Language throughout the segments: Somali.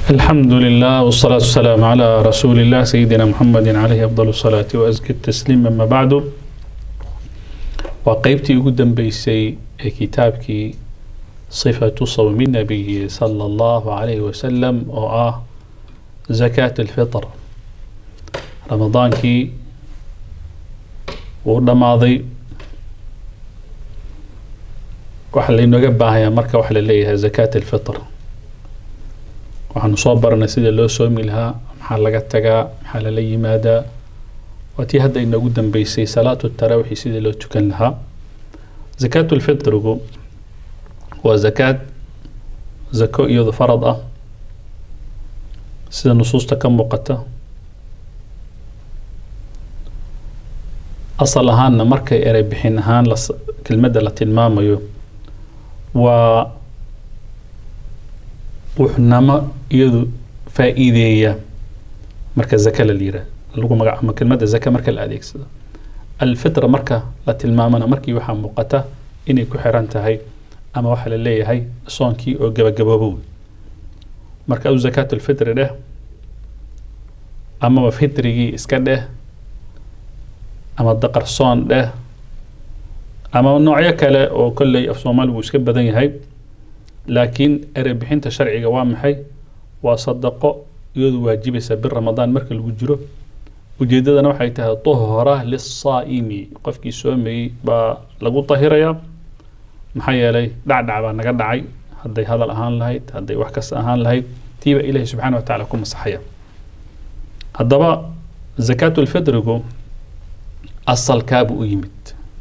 الحمد لله والصلاة والسلام على رسول الله سيدنا محمد عليه أفضل الصلاة وأزكى التسليم أما بعد وقيبتي قدام بيسي كتابك صفة صوم النبي صلى الله عليه وسلم وآه زكاة الفطر رمضان كي ودماضي waxa laynooga baahayaa marka waxa la leeyahay zakaat alfitr waxaanu soo baranay sida loo soomi lahaa maxaa laga tagaa maxaa lala yimaadaa waa tii hadda inoogu dambeysay salaatu tarawixi sidii loo tukan lahaa zakaatu lfitrigu waa zakaad zako iyado farad ah sida nusuusta ka muuqata asal ahaanna markay erey bixin ahaan kelmadda la tilmaamayo waa wuxnamo iyadu faa-iideeya marka zaka la yira lagu magac ama kelmadda zaka marka la adeegsado alfitra marka la tilmaamana markii waxaa muuqata inay ku xiran tahay ama waxaa la leeyahay soonkii oo gabagaboobow marka adu zakaat lfitri dheh amaba fitrigii iska dheh ama daqarsoon dheh ama noocyo kale oo kolley af soomaaligu iska badan yahay laakiin erey bixinta sharciga waa maxay waa sadaqo iyadu waajibaysa bir ramadaan marka lagu jiro ujeedadana waxay tahay tuhra lisaa'imi qofkii soomayey baa lagu tahirayaa maxaa yeelay dhacdhac baa naga dhacay hadday hadal ahaan lahayd hadday wax kasta ahaan lahayd tiiba ilaahi subxana wa tacaala ku masaxaya haddaba zakaatu lfitrigu asalkaabuu u yimid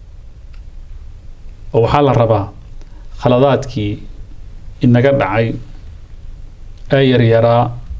oo waxaa la rabaa khaladaadkii inaga dhacay ee yaryaraa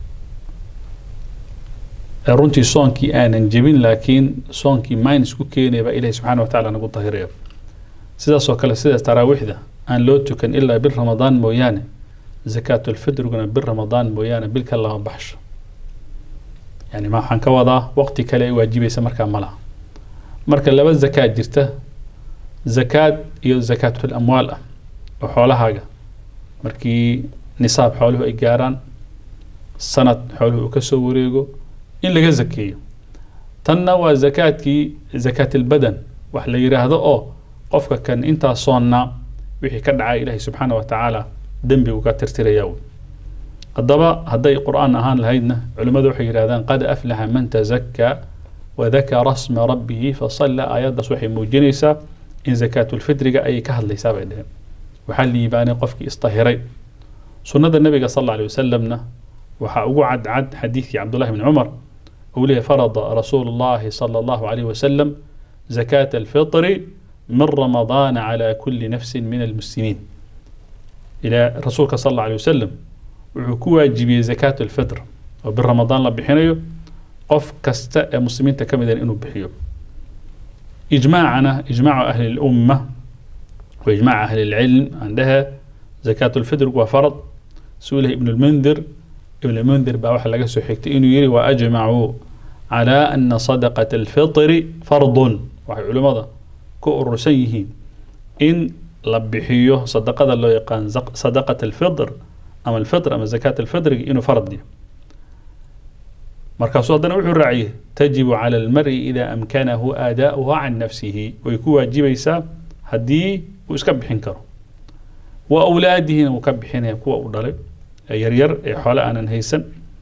ee runtii soonkii aanan jebin laakiin soonkii minus ku keenaya baa ilahi subxana wa tacala nagu tahiraya sidaas oo kale sida taraawiixda aan loo tukan ilaa bil ramadaan mooyaane zakaatulfitriguna bil ramadaan mooyaane bil ka lama baxsho yani ma waxaan ka wadaa waqti kale ay waajibaysa markaa ma laha marka laba zakaad jirta zakaad iyo zakaatul amwaal ah oo xoolahaaga markii nisaab xooluhu ay gaaraan sanad xooluhu uu kasoo wareego in laga zakeeyo tanna waa zakaadkii zakaatilbadan wax la yiraahdo oo qofka kan intaa soonnaa wixii ka dhacay ilaahay subxaana wa tacaala dembigu ka tirtirayaa haddaba hadday qur-aan ahaan lahaydna culimmadu waxay yidhahdaan qad aflaxa man tazakkaa wadakara sma rabbihi fasalla aayaddaas waxay muujinaysaa in zakaatulfitriga ayay ka hadlaysaa bay dheheen waxaa liibaanay qofkii istahiray sunnada nabiga sal alla alay wasalamna waxaa ugu cadcad xadiidkii cabdullahi bni cumar uu leeyahy farada rasuulu llahi sala allahu alayhi wasalam zakaata alfitri min ramadaana cala kulli nafsin min almuslimiin ilaa rasuulka sal alla alay wasalam wuxuu ku waajibiyey zakaat alfitr oo bir ramadaan la bixinayo qof kasta ee muslimiinta ka mid ah inuu bixiyo إجماعنا إجماع أهل الأمة وإجماع أهل العلم عندها زكاة الفطر وفرض سئله ابن المنذر ابن المنذر بقى لقى سحكت إنه يري وأجمعوا على أن صدقة الفطر فرض وحي علماء كؤر سيه إن لبحيه صدقة الله يقان صدقة الفطر أما الفطر أما زكاة الفطر إنه فرض دي. markaasuu haddana wuxuu raaciyey tajibu cala almari ida amkanahu aadaa'uha can nafsihi way ku waajibaysaa haddii uu iska bixin karo wa awlaadihina wuu ka bixinaya kuwa uu dhalay ee yaryar ee xoole aanan haysan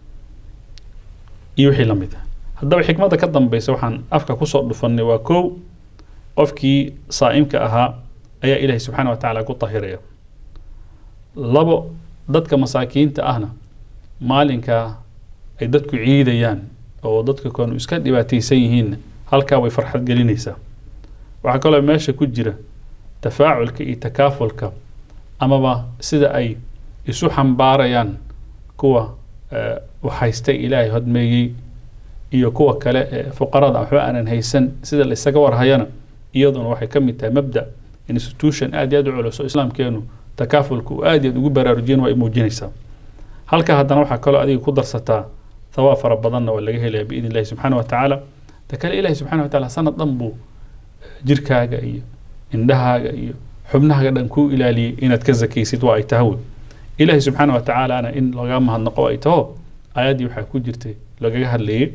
iyo wixii la mid ah haddaba xikmadda ka dambeysa waxaan afka kusoo dhufanay waa kow qofkii saa'imka ahaa ayaa ilaahay subxaana wa tacaala ku tahiraya labo dadka masaakiinta ahna maalinkaa ay dadku ciidayaan oo dadka koonu iska dhibaataysan yihiinna halkaa way farxad gelinaysaa waxaa kaloo meesha ku jira tafaaculka iyo takaafulka amaba sida ay isu xambaarayaan kuwa waxhaystay ilaahay hodmeeyey iyo kuwa kale ee fuqarada waxba aanan haysan sida la isaga warhayana iyaduna waxay ka mid tahay mabda institution aad iyo aad u culus oo islaamkeenu takaafulka uu aad iyo aad ugu baraarujiyana waa ay muujinaysaa halka haddana waxaa kaloo adiga ku darsataa thawaab fara badanna waa laga helaya biidn illahi subxaana wa tacaala ta kale ilahi subxana wa taala sanad dhan buu jirkaaga iyo indhahaaga iyo xubnahaaga dhan kuu ilaaliyey inaad ka zakaysid waa ay tahawe ilaahay subxaana wa tacaalana in laga mahadnaqo ay taho aayaddii waxaa ku jirtay lagaga hadlayay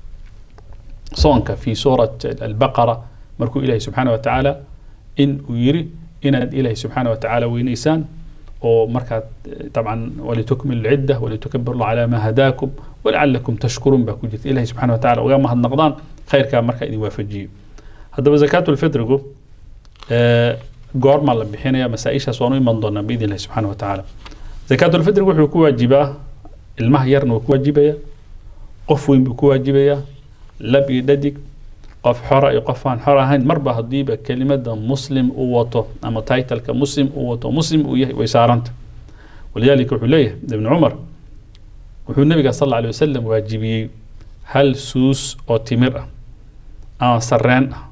soonka fi suurat albaqara markuu ilaahay subxaana wa tacaala in uu yiri inaad ilaahay subxaana wa tacaala weynaysaan oo markaad dabcan walitukmilu lcidda walitukabiru llah calaa maa hadaakum walacalakum tashkuruun baa ku jirta ilahay subxana wa tacala uga mahadnaqdaan khayrkaa markaa idin waafajiyo haddaba zakaatulfitrigu goormaa la bixinaya masaa-ishaas waan u iman doonaa biidn illahi subxana wa tacaala zakaatulfitrigu wuxuu ku waajibaa ilmaha yarna wuu ku waajibaya qof weyn buu ku waajibayaa lab iyo dhadig qof xora iyo qof aan xor ahayn marba haddiiba kelimada muslim uu wato ama titleka muslim uu wato muslim uu yahay way saaranta walidaalika wuxuu leeyahay ibn cumar wuxuu nabiga sal alla alay wasalam waajibiyey hal suus oo timir ah ama sareen ah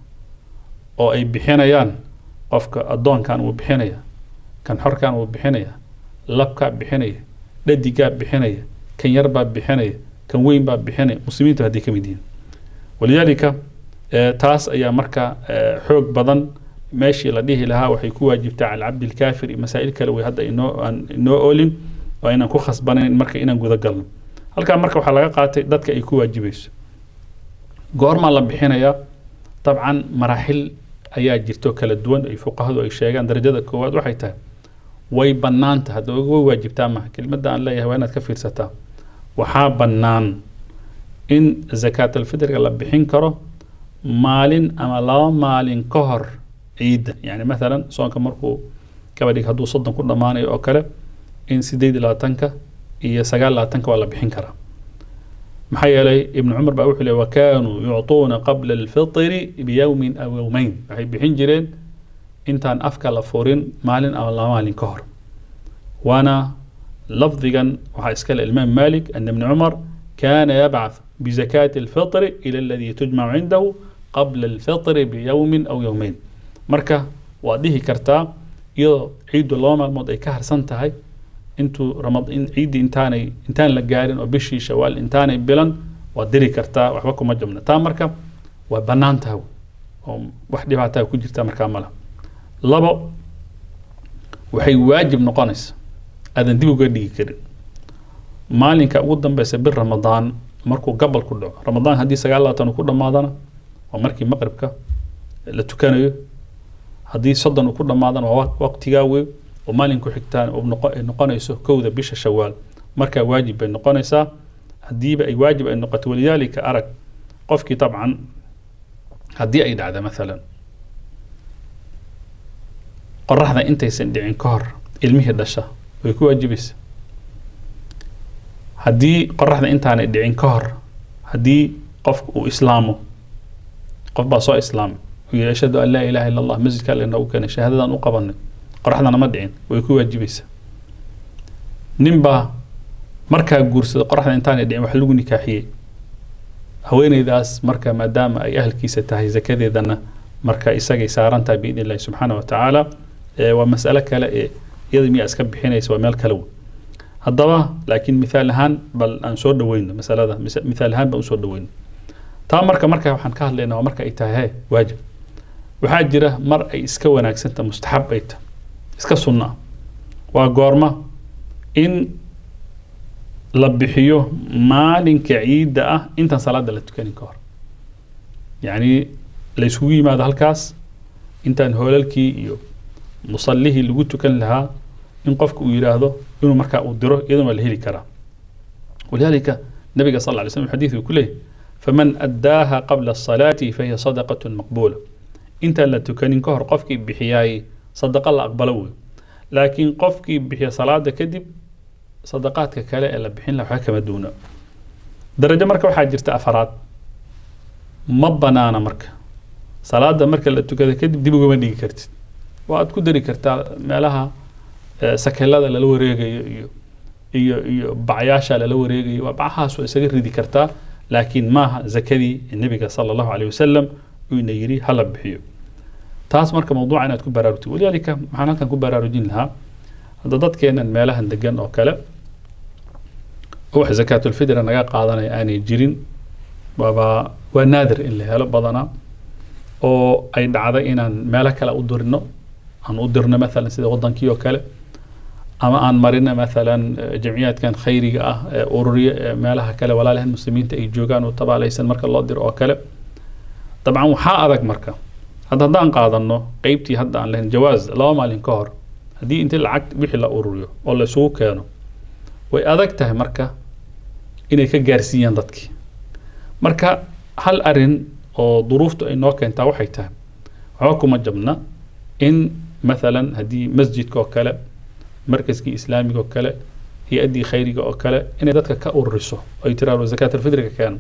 oo ay bixinayaan qofka addoonkan wuu bixinaya kan xorkan wuu bixinaya labkaa bixinaya dhadigaa bixinaya kan yarbaa bixinaya kan weyn baa bixinaya muslimiintu hadday ka mid yihiin walidaalika taas ayaa marka xoog badan meeshii la dhihi lahaa waxay ku waajibtaa cala cabdi lkaafir iyo masaa'il kale way hadda inoo aan inoo oolin oo inaan ku khasbanayn marka inaan guda galno halkaa marka waxaa laga qaatay dadka ay ku waajibayso goormaa la bixinayaa dabcan maraaxil ayaa jirto kala duwan ay fuqahadu ay sheegaan darajada koowaad waxay tahay way bannaanta hadda way waajibtaa maha kelimada aan leeyahay waa inaad ka fiirsataa waxaa bannaan in zakaatalfitriga la bixin karo maalin ama laba maalin ka hor ciidda yani mathalan soonka markuu gabadhig hadduu soddon ku dhammaanayo oo kale in sideed iyo labaatanka iyo sagaal labaatanka waa la bixin karaa maxaa yeelay ibnu cumar baa wuxuu leey wakanuu yucطuuna qabla alfitri biyowmin aw yowmeyn waxay bixin jireen intaan afka la furin maalin ama laba maalin ka hor waana lafdigan waxaa iskale imaam malik ana ibni cumar kana yabcaث بزكاة الفطر إلى الذي تجمع عنده قبل الفطر بيوم أو يومين مركا واديه كرتا يو عيد الله مالمود أي كهر سنتهاي انتو رمضان عيد انتاني انتان لقارن وبشي شوال انتاني بلن وادري كرتا وحبكم مجمنا تا مركا وبنان تهو وحدي بعتها كجرتا مركا ملا لبو وحي واجب نقانس هذا ديبو قدي كرين مالك أود بس بالرمضان markuu gabal ku dhaco ramadaan haddii sagaal labaatan uu ku dhammaadana waa markii maqribka la tukanayo haddii soddon uu ku dhammaadana waa waqtigaa wey oo maalinku xigtaan ay noqonayso kowda bisha shawaal markaa waajib bay noqonaysaa haddiiba ay waajib ay noqoto walidaalika arag qofkii dabcan haddii ay dhacda mathalan qoraxda intaysan dhicin ka hor ilmihii dhasha way ku waajibaysa haddii qoraxda intaanay dhicin ka hor haddii qofku uu islaamo qof baa soo islaamay uu yihi ashhadu an laa ilaha illa allah masjidka alle noogu keenay shahaadadan u qabanay qoraxdana ma dhicin way ku waajibaysaa nin baa markaa guursada qoraxda intaanay dhicin wax lagu nikaaxiyey haweeneydaas marka maadaama ay ahalkiisa tahay zakadeedana marka isagay saaran tahay biidn illahi subxaana wa tacaala waa mas'alo kale ee iyada miyaa iska bixinaysa waa meel kale wey haddaba laakiin mithaal ahaan bal aan soo dhaweyno masalada mithaal ahaan baan usoo dhaweyno taa marka marka waxaan ka hadlaynaa waa marka ay tahay he waajib waxaa jira mar ay iska wanaagsanta mustaxab ay tahay iska sunna ah waa goorma in la bixiyo maalinka ciidda ah intaan salaada la tukanin ka hor yacni la isugu yimaado halkaas intaan hoolalkii iyo musallihii lagu tukan lahaa in qofku uu yidhaahdo inuu markaa uu diro iyadana waa la heli karaa walidaalika nabiga sal ly slm xadiid uu ku leeyahy faman addaaha qabla asalaati fahiya sadaqatun maqbuula intaan la tukanin ka hor qofkii bixiyaay sadaqa la aqbalo wey laakiin qofkii bixiya salaada kadib sadaqaadka kale ee la bixin laha waxba kama duuna darajo marka waxaa jirta afaraad ma banaana marka salaada marka la tukada kadib dib ugama dhigi kartid waa aad ku dari kartaa meelaha sakelada lala wareegayo iyo iyo iyo bacyaasha lala wareegayo waa bacahaas waa isaga ridi kartaa laakiin maaha zakadii nebiga sala allahu alayh wasalam uuna yiri hala bixiyo taas marka mawduuca inaad ku baraarugtid walidaalika maxaan halkan ku baraarujin lahaa hadda dadkeenan meelahan degan oo kale wax zakaatulfidra naga qaadanaya aanay jirin waaba waa naadir in la helo badanaa oo ay dhacday inaan meelo kale u dirno aan u dirno maalan sida wadankii oo kale ama aan marina maalan jamciyaadkan khayriga ah ee ururiya ee meelaha kale walaalahan muslimiinta ay joogaan oo tabaalaysan marka loo diro oo kale dabcan waxaa adag marka hadda haddaan qaadano qeybtii hadda aan lahayn jawaaz laba maalin ka hor haddii intii lacag wixii la ururiyo oo la isugu keeno way adag tahay marka inay ka gaarsiiyaan dadkii marka hal arin oo duruuftu ay noo keentaa waxay tahay waxba kuma jabna in maalan haddii masjidka oo kale markaskii islaamiga oo kale hay-addii khayriga oo kale inay dadka ka ururiso ay tiraado zakaat alfitriga keeno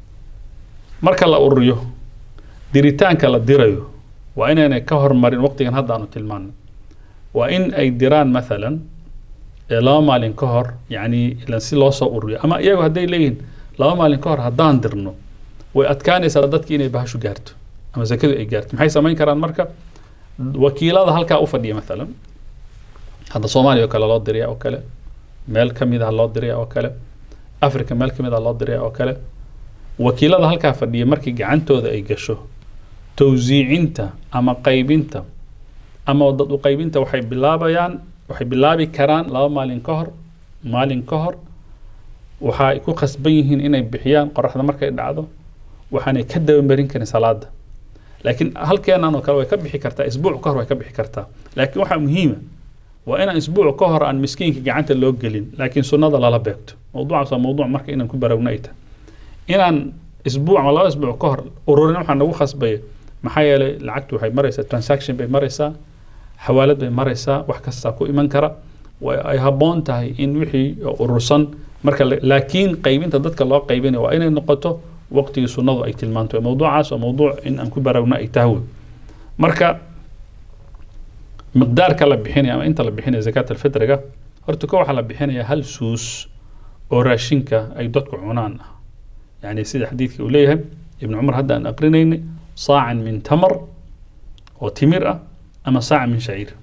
marka la ururiyo diritaanka la dirayo waa inaynay ka hormarin waqtigan hadda aanu tilmaano waa in ay diraan maalan laba maalin ka hor yani ilan si loo soo ururiyo ama iyagu hadday leeyihiin laba maalin ka hor haddaan dirno way adkaanaysaa dadki inay bahashu gaarto ama zakadu ay gaarto maxay samayn karaan marka wakiilada halkaa u fadhiya maalan hadda soomaaliya oo kale loo diraya oo kale meel ka mid ah loo diraya oo kale africa meel ka mid ah loo diraya oo kale wakiilada halkaa fadhiya markii gacantooda ay gasho towsiicinta ama qaybinta ama dad u qaybinta waxay bilaabayaan waxay bilaabi karaan laba maalin ka hor maalin ka hor waxay ku khasban yihiin inay bixiyaan qoraxda markay dhacdo waxaanay ka dabamarin karin salaada laakiin halkeenan oo kale way ka bixi kartaa isbuuc ka hor way ka bixi kartaa laakiin waxaa muhiima waa inaan isbuuc ka hor aan miskiinka gacanta loo gelin laakiin sunnada lala beegto mawduucaas waa mawduuc marka inaan ku baraagno ay tahay inaan isbuuc ama laba isbuuc ka hor ururin waxaa nagu khasbaya maxaa yeelay lacagtu waxay maraysaa transaction bay maraysaa xawaalad bay maraysaa wax kastaa ku iman kara ay habboon tahay in wixii urursan marka laakiin qaybinta dadka loo qaybinaya waa inay noqoto waqtigii sunnadu ay tilmaanto mawduucaas waa mawduuc in aan ku baraagno ay tahay wey marka miqdaarka la bixinaya ama inta la bixinaya zakaat alfitriga horta ko waxaa la bixinaya hal suus oo raashinka ay dadku cunaan ah يعني سيدة حديثك وليها ابن عمر هذا أن أقرنين صاع من تمر وتمر أما صاع من شعير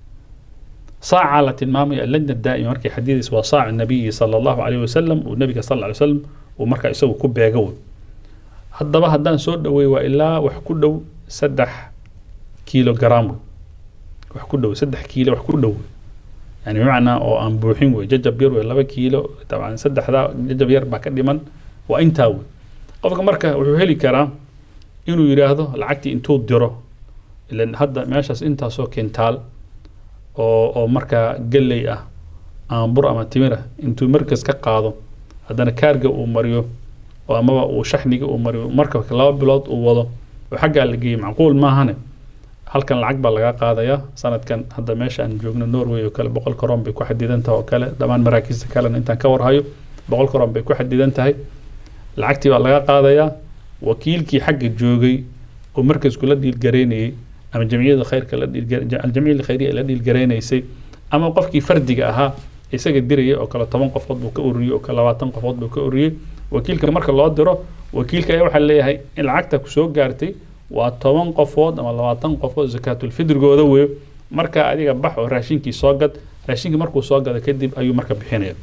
صاع على المامي اللجنة الدائمة مركي حديث وصاع النبي صلى الله عليه وسلم والنبي صلى الله عليه وسلم ومركا يسوي كوب قوي هذا بقى هدان سود وإلا وحكو سدح كيلو جرام وحكو سدح كيلو وحكو يعني بمعنى أو أن بوحين وججب يروي لبا كيلو طبعا سدح ذا ججب يربع كدمن waa intaa wey qofka marka wuxuu heli karaa inuu yidhaahdo lacagtii intuu diro ilan hadda meeshaas intaasoo kentaal oo oo markaa galley ah ama bur ama timir ah intuu markas ka qaado haddana kaarga uu mariyo oo amaba uu shaxniga uu mariyo marka laba bilood uu wado oo xaggaa la geeyey macquul maahane halkan lacag baa laga qaadayaa sanadkan hadda meesha aan joogno norway oo kale boqol koron bay ku xadidan tahay oo kale dhammaan maraakiista kalena intaan ka warhayo boqol koron bay ku xadidan tahay lacagtii baa laga qaadayaa wakiilkii xagga joogay oo markasku la dhiilgaraynayey ama jamciyada khayrka aljamciyada khayriya la dhiilgaraynaysay ama qofkii fardiga ahaa isaga diraya oo kale toban qofood buu ka ururiyey oo kale labaatan qofood buu ka ururiyey wakiilka marka loo diro wakiilka ayaa waxaa leeyahay in lacagta kusoo gaartay waa toban qofood ama labaatan qofood zakaatulfidrigooda weeyo marka adiga bax oo raashinkii soo gad raashinkii markuu soo gado kadib ayuu marka bixinaya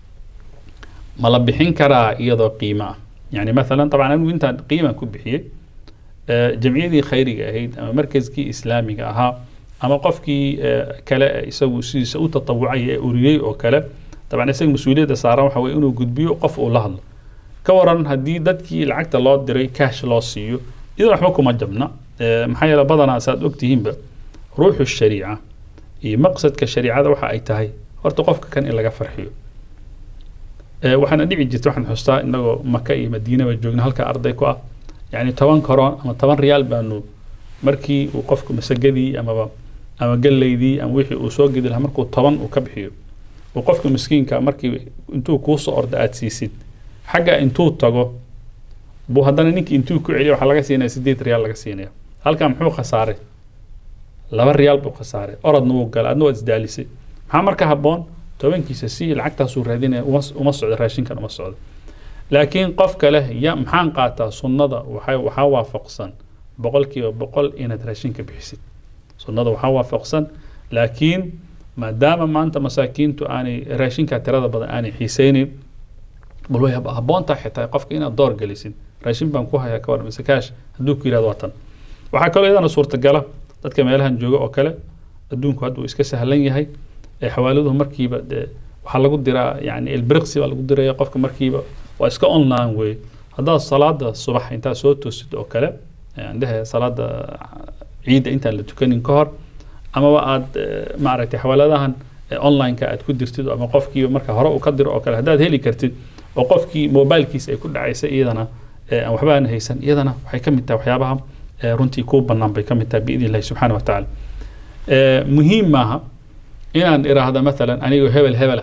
ma la bixin karaa iyadoo qiimo ah يعني مثلا طبعا anigu intaan qiima ku bixiyey jamciyadii khayriga ahayd ama markaskii islaamiga ahaa ama qofkii kale isagu sidiisa u tatawucay ee uriyey oo kale طبعا isaga mas-uuliyadda saaran waxa weye inuu gudbiyo qof uu la hadlo ka waran haddii dadkii lacagta loo diray cash loo siiyo idan waxba kuma jabna maxaa yeele badanaa saad ogtihiinba ruuxu shariica iyo maqsadka shariicada waxa ay tahay horta qofka kan in laga farxiyo waxaana dhici jirta waxaan xustaa inagoo maka iyo madiinaba joogna halka arday ku ah yani toban koron ama toban riyaal baanu markii uu qofku masagadii amaba ama galeydii ama wixii uu soo gedi lahaa markuu toban uu ka bixiyo uu qofka miskiinka markii intuu kuu soo orda aad siisid xagga intuu tago buu haddana ninkii intuu ku celiya waxaa laga siinaya sideed riyaal laga siinaya halkaa muxuu khasaaray laba riyaal buu khasaaray orodna wuu galay adna waad isdaalisay maxaa marka habboon tobankiisa si lacagtaasuu raadinaya uma socdo raashinkan uma socdo laakiin qofka leh ya maxaan qaataa sunnada waxaa waafaqsan boqolkiiba boqol inaad raashinka bixisid sunnada waxaa waafaqsan laakiin maadaama maanta masaakiintu aanay raashinka tirada badan aanay xiiseynin bal way habboontaa xitaa qofka inaad door gelisid raashin baan ku hayaa ka waran mise kaash hadduu ku yidhahdo waa tan waxaa kaloo iyadana suurtagala dadka meelahan jooga oo kale adduunku hadda uu iska sahlan yahay ee xawaaladuhu markiiba dee waxaa lagu diraa yani ilbiriqsi baa lagu diraya qofka markiiba waa iska online wey haddaad salaada subax intaad soo toosid oo kale aan dhehe salaada ciidda intaan la tukanin ka hor amaba aad maaragtay xawaaladahan online-ka aad ku dirtid ama qofkiiba marka hore uu ka diro oo kale haddaad heli kartid oo qofkii mobilkiisa ay ku dhacaysa iyadana aan waxba aan haysan iyadana waxay ka mid tahay waxyaabaha runtii kuu bannaan bay ka mid tahay biidn illahi subxaana wa tacaala muhiim maaha inaan iraahda maalan anigoo hebel hebel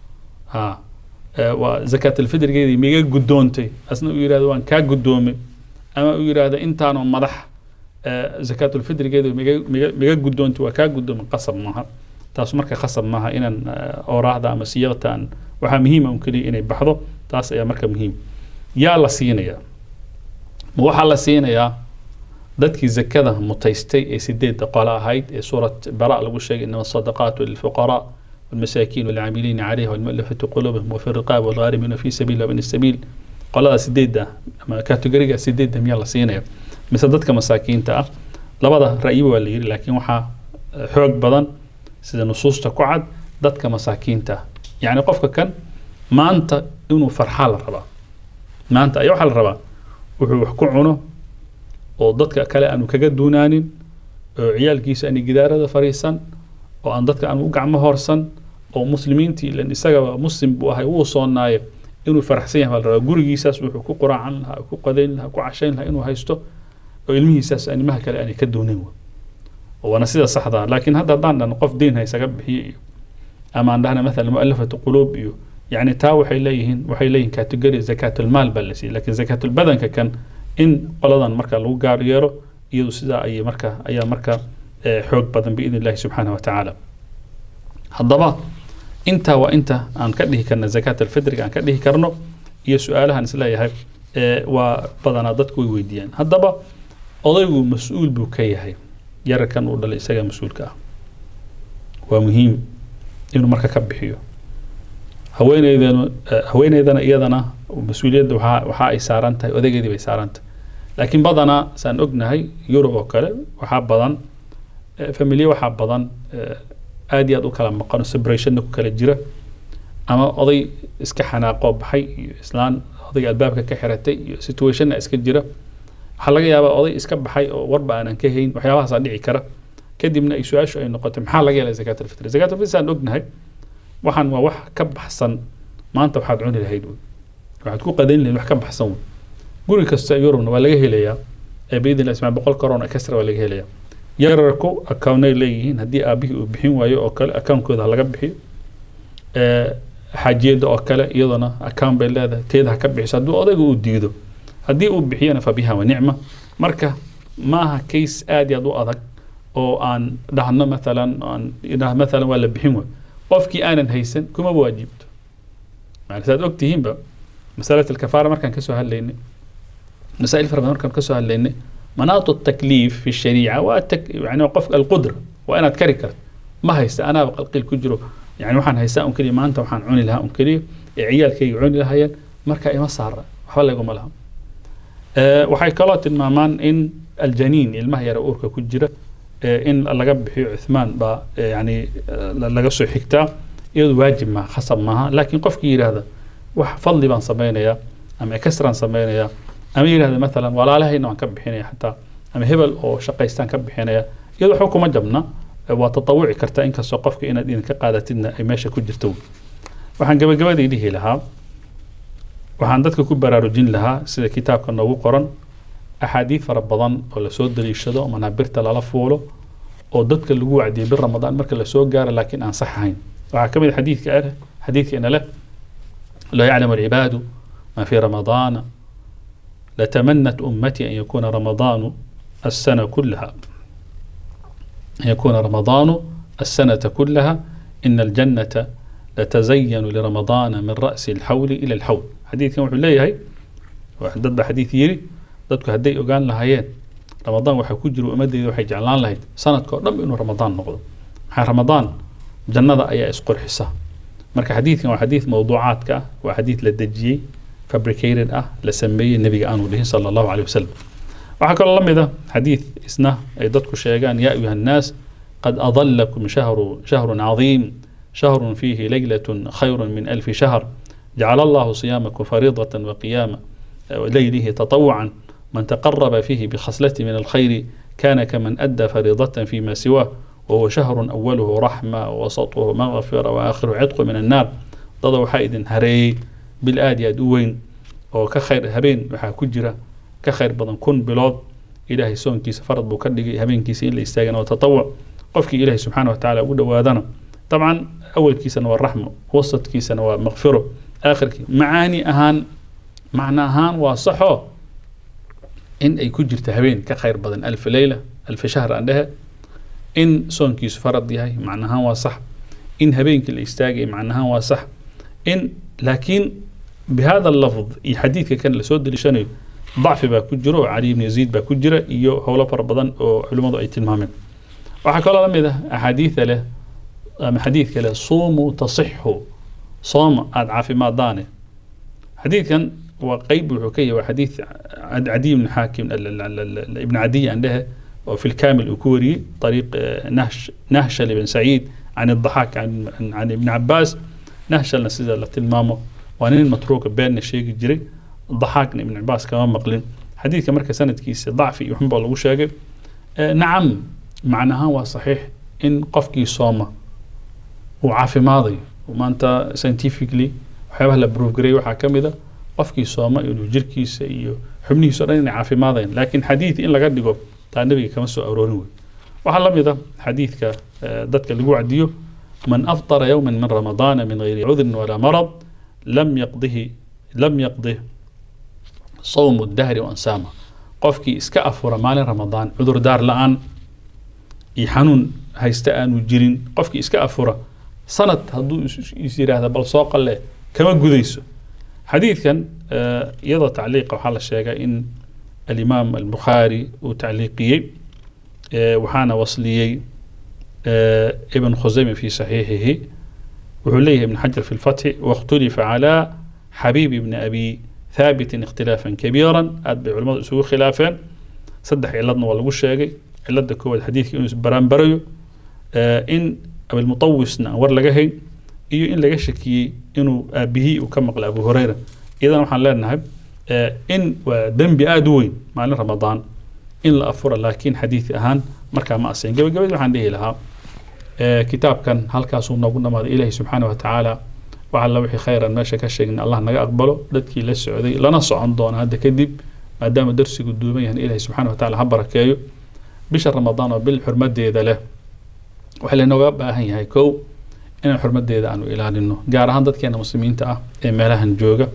ah waa zakaatalfidrigeedii miga guddoontay asna uu yidhahdo waan kaa guddoomay ama uu yidhaahdo intaanoo madax zakaatulfidrigeedu miga miga miga guddoontay waa kaa guddoomay qasab maaha taas marka qasab maaha inaan ooraahda ama siyaqtaan waxaa muhiima un keliya inay baxdo taas ayaa marka muhiim yaa la siinayaa ma waxaa la siinayaa dadkii zakada mutaystay ee sideedda qole ahayd ee suurat bara lagu sheegay inama sadaqaatu lilfuqaraa والمساكين والعاملين عليها والمؤلفة قلوبهم وفي الرقاب والغارمين في سبيل وابن السبيل qolada sideedda ama kategoriga sideedda miyaa la siinaya mise dadka masaakiinta ah labada ra'yiba waa la yiri laakiin waxaa xoog badan sida nusuusta ku cad dadka masaakiinta ah yacni qofka kan maanta inuu farxaa la rabaa maanta ayaa waxaa la rabaa wuxuu wax ku cuno oo dadka kale aanu kaga duunaanin oo ciyaalkiisa aani gidaarada fariisan oo aan dadka aan u gacmo horsan oo muslimiintii ilan isagaba muslim buu ahay wuu soonaayo inuu faraxsan yahay baa la rabaa gurigiisaas wuxuu ku quraacan lahaa ku qadayn lahaa ku cashayn lahaa inuu haysto oo ilmihiisaas animaha kale aanay ka doonin waana sida saxda laakiin hadda haddaan dhahno qof diin haysaga bixiyo iyo ama aan dhahna mathalan mu'alafatu quluub iyo يعني تا waxay leeyihiin waxay leeyihiin category zakatulmaal baa la siiyey laakiin zakatulbadanka kan in qoladan marka lagu gaar yeero iyadu sidaa ayay marka ayaa marka xoog badan biidn illahi subxaana wa tacaala haddaba intaa waa inta aan ka dhihi karna zakat alfidriga aan ka dhihi karno iyo su-aalahan isleeyahay waa badanaa dadku way weydiiyaan haddaba odaygu mas-uul buu ka yahay yararkan uu dhalay isaga mas-uulka ah waa muhiim inuu marka ka bixiyo haweeneydana haweeneydana iyadana mas-uuliyadda waxaa waxa ay saaran tahay odageedii bay saaran tahay laakiin badanaa saan ognahay yurub oo kale waxaa badan familiye waxaa badan aad iyo aad u kala maqano separationna ku kala jira ama oday iska xanaaqoo baxay iyo islaan odayga albaabka ka xiratay iyo situationna iska jira waxaa laga yaabaa oday iska baxay oo warba aanan ka hayn waxyaabahaasaa dhici kara kadibna ay su-aashu ay noqotay maxaa laga helay zakat alfitri zakat alfitri saan ognahay waxaan waa wax ka baxsan maanta waxaad cuni lahayd wey waxaad ku qadayn lahayd wax ka baxsan wey guri kasta yurubna waa laga helayaa ee biidn illahi ismaa boqol korona kasra waa laga helayaa yararku accountay leeyihiin haddii aabihii uu bixin waayo oo kale account-kooda ha laga bixiyo xaajiyada oo kale iyaduna account bay leedahay teeda ha ka bixiso haddii odayga uu diido haddii uu bixiyana fa biha wa nicma marka maaha case aad iyo aad u adag oo aan dhahno mathalan aan idhah mathalan waa la bixin waayo qofkii aanan haysan kuma waajibto yani saad og tihiinba masalat alkafaara markaan kasoo hadlaynay masaa'il fara badan markaan kasoo hadlaynay مناط التكليف في الشريعة والتك... يعني قف القدرة وأنا أتكري كرت ما هيست أنا بقلقل كجرو يعني وحن هيست أم كلي ما أنت وحن عوني لها أم كلي عيال كي عوني لها ين مركا إما صار وحلا يقوم لها أه وحي كلات المامان إن الجنين المهير أوركا كجرة أه إن لقب بحي عثمان با يعني أه لقصو حكتا يد واجب ما خصب معها لكن قف كي هذا وح فضلي بان صبينا يا أما كسران صبينا يا ama yidhahda maalan walaalahayna waan ka bixinaya xataa ama hebel oo shaqaystaan ka bixinaya iyadoo waxba kuma jabna waa tatawuci kartaa inkastoo qofka inaad idinka qaadatidna ay meesha ku jirto waxaan gabagabadii dhihi lahaa waxaan dadka ku baraarujin lahaa sida kitaabka noogu qoran axaadiid fara badan oo lasoo daliishado oo manaabirta lala fuulo oo dadka lagu wacdiyay bir ramadaan marka lasoo gaaro laakiin aan sax ahayn waxaa ka mid a xadiidka ah xadiidkeena leh laa yaclamu alcibaadu ma fi ramadaana لتمنت أمتي أن يكون رمضان السنة كلها أن يكون رمضان السنة كلها إن الجنة لتزين لرمضان من رأس الحول إلى الحول حديث كان وحول هي ضد حديث يري ضدك هدي أقان لهايين رمضان وحي كجر وأمدي وحي جعلان لهيد سنة كورنم إنه رمضان نقض حي رمضان جنة أي إسقر حسا مركا حديث كان حديث موضوعات كا وحديث للدجي fabricated ah la sameeyey nebiga aanu dhihin sala allahu caleyh wasalam waxaa kaloo la mid a xadiid isna ay dadku sheegaan yaa ayuha annaas qad adalakum shahru shahrun cadiim شهر فيه ليلة خير من ألف شهر جعل الله صيامكم فريضة وقيام ليله تطوعا من تقرب فيه بخصلة من الخير كان كمن أدى فريضة فيما سواه وهو شهر أوله رحمة ووسطه مغفرة وآخره عتق من النار ضد حائد هري بالآدي أدوين oo ka khayr habeen waxaa ku jira ka khayr badan kun bilood ilaahay soonkiisa farad buu ka dhigay habeenkiisa in la istaagana waa tatawuc qofkii ilaahay subxaana wa tacaala ugu dhowaadana dabcan awalkiisana waa raxmo wasadkiisana waa makfiro aakhirkii macaani ahaan macno ahaan waa saxo in ay ku jirta habeen ka khayr badan alfa leyla alfa shahr aan dhehe in soonkiisu farad yahay macno ahaan waa sax in habeenkii la istaagay macno ahaan waa sax in laakiin بهذا اللفظ iyo xadiidka kan lasoo deliishanayo ضacfi baa ku jiro oo cali ibn yaziid baa ku jira iyo howlo fara badan oo culimmadu ay tilmaameen waxaa kaloo la mid ah axaadiida leh ama xadiidka leh suumuu tasixu sooma aada caafimaadaane xadiidkan waa qeyb wuxuu ka yahay waa xadiid cadiy ibn xaakim ibn cadiy aan dhehe oo fi lkaamil uu ku wariyey طariiq nahsh nahshal ibn saciid can الضaxaak can ibn cabaas nahshalna sida la tilmaamo waa nin matruuka beenna sheegi jiray daxaakna ibn cabaas kama maqlin xadiidka marka sanadkiisa dacfi iyo xunbaa lagu sheegay nacam macnahaan waa saxiix in qofkii sooma uu caafimaadayo maanta scientifically waxyaabaha la proof gareey waxaa ka mid a qofkii sooma inuu jirkiisa iyo xubnihiisa o dhan inay caafimaadayan laakiin xadiid in laga dhigo taa nebiga kama soo aroorin wey waxaa la mid a xadiidka dadka lagu wacdiyo man aftara yowma min ramadaana min gayri cudrin walaa marad لم يقضه لم يقضه صوم الدهر وانسامه qofkii iska afura maalin ramadaan cudur daar la-aan iyo xanuun haysta aanu jirin qofkii iska afura sanad hadduu is yiraahda bal soo qalle kama gudayso xadiidkan iyadoo tacliiqa waxaa la sheegay in alimaam albukhaari uu tacliiqiyey waxaana wasliyey ibn khusayme fi saxiixihi wuxuu leeyahay ibn xajar fi lfatxi waاkhtulifa calaa xabiib ibni abi thaabitin ikhtilaafan kabiiran aad bay culimmadu isugu khilaafeen saddex ciladna waa lagu sheegay cilada koowaad xadiidka inuu isbaraanbarayo in abilmutawisna aan war laga hayn iyo in laga shakiyey inuu aabihii uu ka maqlay abu hureyra iyadana waxaan leenahay in waa dembi aada u weyn maalin ramadaan in la afura laakiin xadiid ahaan markaa ma asayn gabagabadii waxaan dhihi lahaa kitaabkan halkaasuu noogu dhamaaday ilaahi subxaana wa tacaala wax alla wixii khayran meesha ka sheegna allah naga aqbalo dadkii la socday lana socon doona hadda kadib maadaama darsigu duuban yahan ilahi subxaana wa tacala ha barakeeyo bisha ramadaan oo bil xurmadeeda leh waxaa laynooga baahan yahay kow inaan xurmadeeda aanu ilaalino gaar ahaan dadkeena muslimiinta ah ee meelahan jooga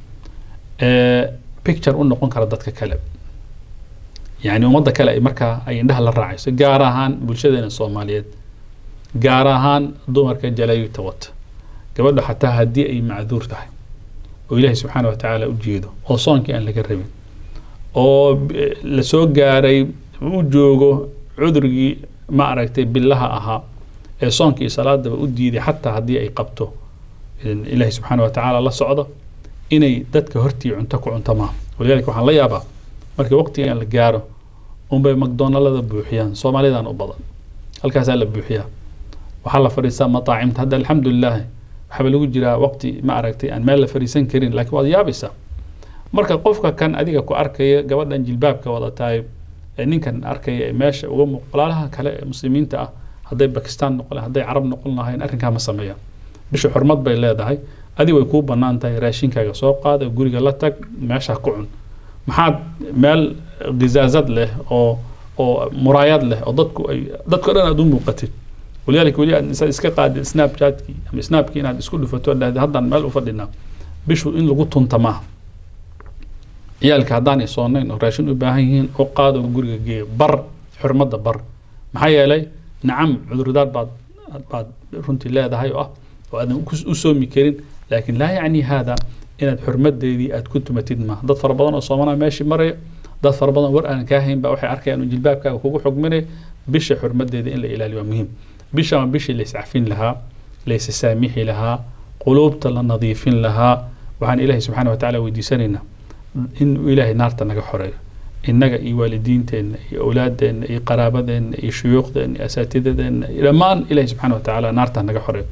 picture u noqon kara dadka kale yani ummadda kale ay markaa ay indhaha la raacayso gaar ahaan bulshadeena soomaaliyeed gaar ahaan dumarka jalayta wata gabadha xataa haddii ay macduur tahay oo ilaahay subxaana wa tacaala u jeedo oo soonkii aan laga rabin oo lasoo gaaray u joogo cudurgii ma aragtay billaha ahaa ee soonkii salaadaba u diiday xataa haddii ay qabto ilaahay subxaana wa tacaala la socdo inay dadka hortii cunto ku cunto maaha walidaalika waxaan la yaabaa markii waqtigan la gaaro unbay macdonalada buuxiyaan soomaalidan u badan halkaasaa la buuxiyaa waxaa la fadhiistaa mataacimta hadda alxamdulilah waxaaba lagu jiraa waqti ma aragtay aan meel la fadhiisan karin laakiin waad yaabaysaa marka qofka kan adiga ku arkaya gabadhan jilbaabka wadataay ee ninkan arkaya ee meesha uga muuq walaalaha kale ee muslimiinta ah hadday bakistaan noqon lahayn hadday carab noqon lahayn arrinkaa ma sameeyaan bisha xurmad bay leedahay adi way kuu bannaan tahay raashinkaaga soo qaada guriga la tag meesha ku cun maxaad meel gizaazad leh oo oo muraayad leh oo dadku ay dadko dhan aad u muuqatid walidaalika weli aad insaad iska qaadid snapchatkii ama snapkii inaad isku dhufato dhahda haddaan meel u fadhinaa bishu in lagu tunta maaha ciyaalka haddaanay soonayn oo raashin u baahan yihiin u qaado guriga geeya bar xurmadda bar maxaa yeelay nacam cudurdaar baad baad runtii leedahay oo ah oo aadan u soomi karin laakiin laa yacni haada inaad xurmadeedii aad ku tumatid maaha dad fara badan oo soomanaa meeshii maraya dad fara badan war aan kaa hayn baa waxay arkayaan jilbaabkaaga kugu xugminaya bisha xurmadeeda in la ilaaliyo waa muhiim bisha waa bishii la iscafin lahaa la isasaamixi lahaa quluubta la nadiifin lahaa waxaan ilaahay subxaana wa tacaala weydiisanaynaa in ilaahay naarta naga xoreeyo innaga iyo waalidiinteenna iyo awlaadeenna iyo qaraabadeenna iyo shuyuuqdeenna iyo asaatidadeenna iyo dhammaan ilaahay subxaana wa tacaala naarta naga xoreeyo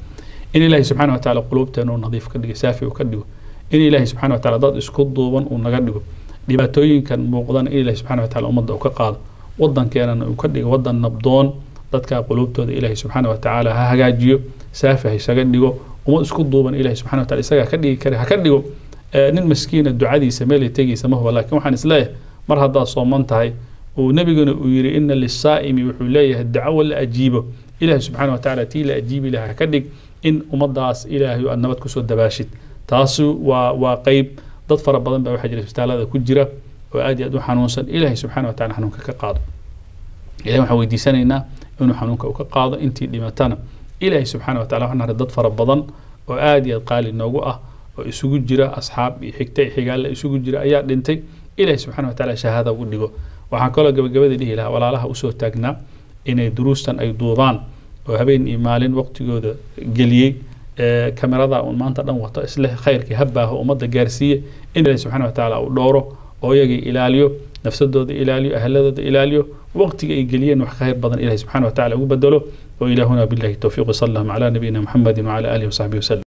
in ilaahay subxaana wa tacaala quluubteena uu nadiif ka dhigo saafi uu ka dhigo in ilaahay subxaana wa tacaala dad isku duuban uu naga dhigo dhibaatooyinkan muuqdana in ilaahay subxaana wa tacaala ummadda uu ka qaado waddankeenana uu ka dhigo waddan nabdoon dadka quluubtooda ilaahay subxaana wa tacaala ha hagaajiyo saafi ha isaga dhigo ummad isku duuban ilaahay subxana wa taala isagaa ka dhigi kara ha ka dhigo nin maskiina ducadiisa meelay tegaysa ma huba laakiin waxaan isleeyahay mar haddaad sooman tahay uu nebiguna uu yidhi ina lisaa'imi wuxuu leeyahay dacawo la ajiibo ilaahay subxaana wa tacaala tii la ajiibi lahaa ka dhig in ummaddaas ilaahay aad nabad kusoo dabaashid taasi waa waa qeyb dad fara badan baa waxaa jira isbitaalada ku jira oo aad iyo aad u xanuunsan ilaahay subxaana wa tacala xanuunka ka qaado ilahay waxaan weydiisanaynaa inuu xanuunka uu ka qaado intii dhimatana ilaahay subxaana wa tacala waxaan nahay dad fara badan oo aad iyo aad qaali noogu ah oo isugu jira asxaab iyo xigta iyo xigaalla isugu jira ayaa dhintay ilaahay subxaana wa tacaala shahaada ugu dhigo waxaan kaloo gabagabadii dhihi lahaa walaalaha usoo taagnaa inay duruustan ay duubaan oo habeen iyo maalin waqtigooda geliyey kamerada uun maanta dhan wato isleh khayrkii habaaho ummadda gaarsiiye in ilaahay subxaana wa tacaala uu dhowro oo iyagii ilaaliyo nafsadooda ilaaliyo ahladooda ilaaliyo waqtiga ay geliyeen wax khayr badan ilahay subxaana wa tacala ugu bedelo وإلهنا بالله التوفيق صلى الله على نبينا محمد وعلى آله وصحبه وسلم